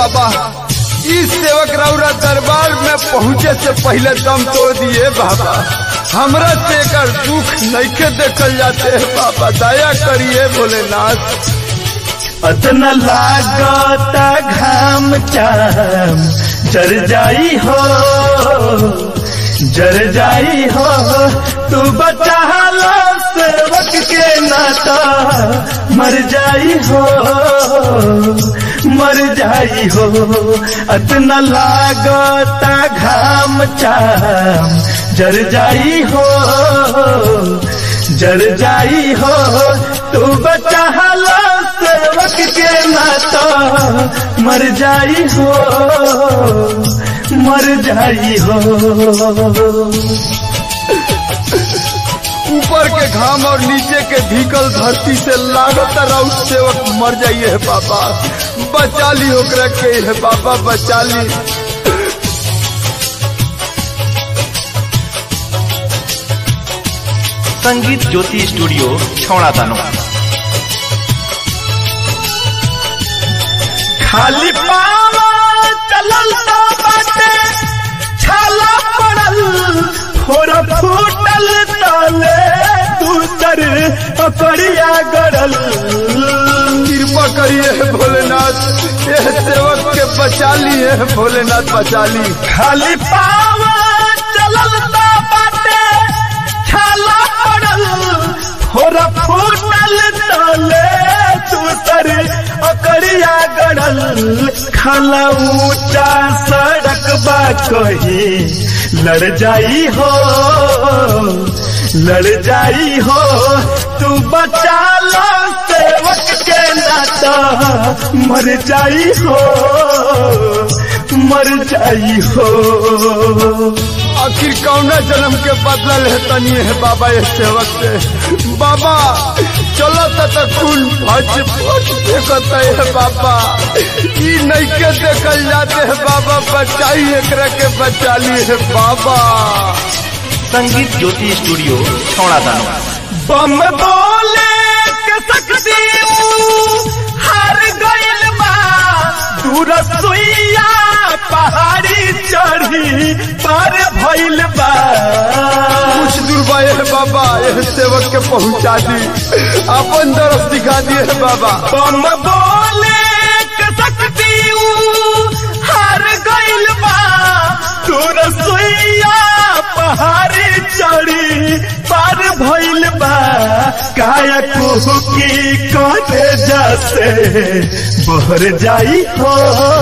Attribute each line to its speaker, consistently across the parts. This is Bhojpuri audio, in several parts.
Speaker 1: बाबा इस सेवक रौरा दरबार में पहुँचे से पहले दम तोड़ दिए बाबा हमरा से एकर दुख नइखे देखल जाते बाबा दया करिए भोलेनाथ
Speaker 2: अतना लागता घाम चाम जर जाई हो जर जाई हो तू बचा लो सेवक के नाता मर जाई हो मर जाई हो अतना लागता घाम चाम जर जाई हो जर जाई हो तू बचा लो सेवक के नाता मर जाई हो मर जाई हो
Speaker 1: ऊपर के घाम और नीचे के भीकल धरती से लागत राउत सेवक मर जाइए है बाबा बचा ली ओकरा के है बाबा बचा ली
Speaker 3: संगीत ज्योति स्टूडियो छौड़ा दानो
Speaker 2: खाली पावा चलल तो बाटे छाला पड़ल फोड़ फूटल तले दूसर अकड़िया गड़ल
Speaker 1: कृपा करिए है भोलेनाथ ये सेवक के बचा ली है भोलेनाथ बचा ली
Speaker 2: खाली पावा चलल तो बाटे छाला पड़ल फोड़ फूटल तले दूसर अकड़िया गड़ल खाला ऊंचा सड़क बा कही लड़ जाई हो लड़ जाई हो तू बचा लो सेवक के नाता मर जाई हो मर जाई हो
Speaker 1: आखिर कौना जन्म के बदला है तनी है बाबा ये सेवक से बाबा चलो त खून भज भज देखत है बाबा ई नहीं के देखल जाते है बाबा बचाई एकरा के बचा ली है बाबा
Speaker 3: संगीत ज्योति स्टूडियो छौड़ा दानो
Speaker 2: बम बोले के सकती हार गइल बा दूर सुइया पहाड़ी चढ़ी पार भइल बा
Speaker 1: कुछ दूर बा है बाबा ये सेवक के पहुंचा दी अपन तरफ दिखा दिए है बाबा
Speaker 2: बम बोले के सकती हार गइल बा दूर सुइया पहाड़ी चढ़ी पार भइल बा काया कुहकी करे जैसे बहर जाई हो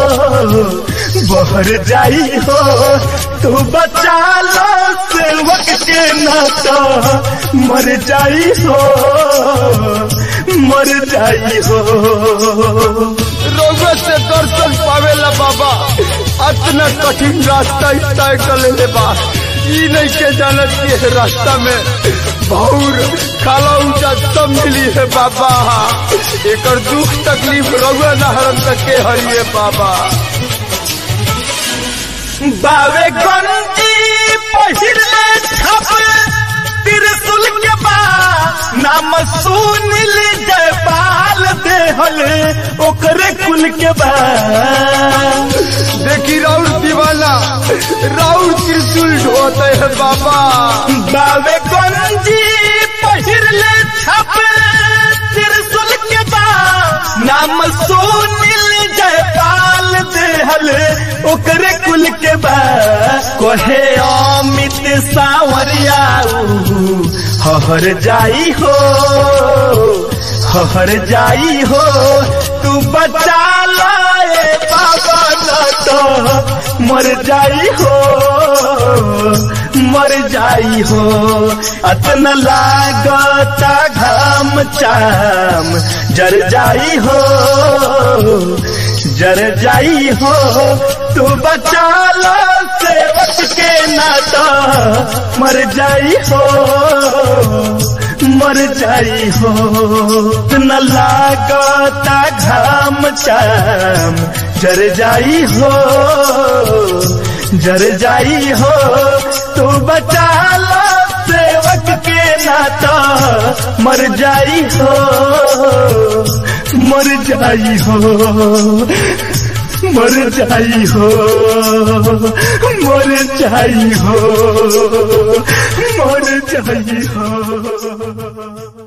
Speaker 2: बहर जाई हो तू बचा लो सेवक के नाता मर जाई हो मर जाई हो
Speaker 1: रोग से दर्शन पावेला बाबा अतना कठिन रास्ता ही तय कर ले बा ई नहीं के जानत कि है रास्ता में भौर खाला ऊंचा सब मिली है बाबा एकर दुख तकलीफ रउआ न हरम तक के हरिए बाबा
Speaker 2: बावे गंजी पहिरले छप त्रिशूल के बा नाम सुनिल जयपाल देहल ओकरे कुल के बा
Speaker 1: देखी राउर दीवाना राउर त्रिशूल ढोते है बाबा
Speaker 2: बावे गंजी पहिरले छप त्रिशूल के बा नाम सुनिल जयपाल देहल ओकरे कुल के बा कहे अमित सावरिया हहर जाई हो हहर जाई हो तू बचा लाए बाबा न तो मर जाई हो मर जाई हो अतना लागता घाम चाम जर जाई हो जर जाई हो तू बचा लो सेवक के नाता मर जाई हो मर जाई हो न लागता घाम चाम जर जाई हो जर जाई हो तू बचा लो सेवक के नाता मर जाई हो मर जाई हो मर जाई हो मर जाई हो मर जाई हो